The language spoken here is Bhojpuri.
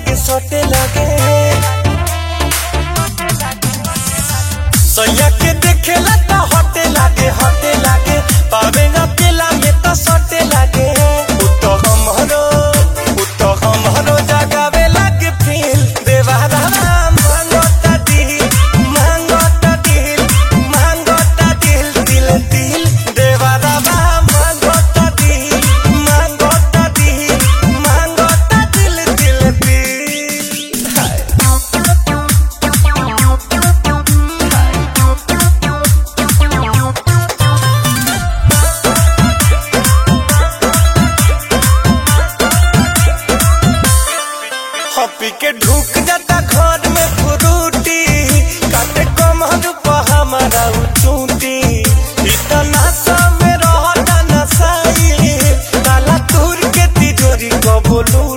के सटे लगे सैया के देखेला त हटे लागे हटे लागे पावे न केला में त सटे लागे उत हमरो उत हमरो जगावे लागे फील देवारा मांगता दिल मांगता दिल मांगता दिल दिल दिल देवारा मांगता दिल मांगता दिल मांगता दिल दिल दिल हाय हपी के ढुक जाता घर में फ्रूटी काटे कमर पर हमारा चूटी इतना समय रहता नसाई ताला तूर के तिजोरी को बोलू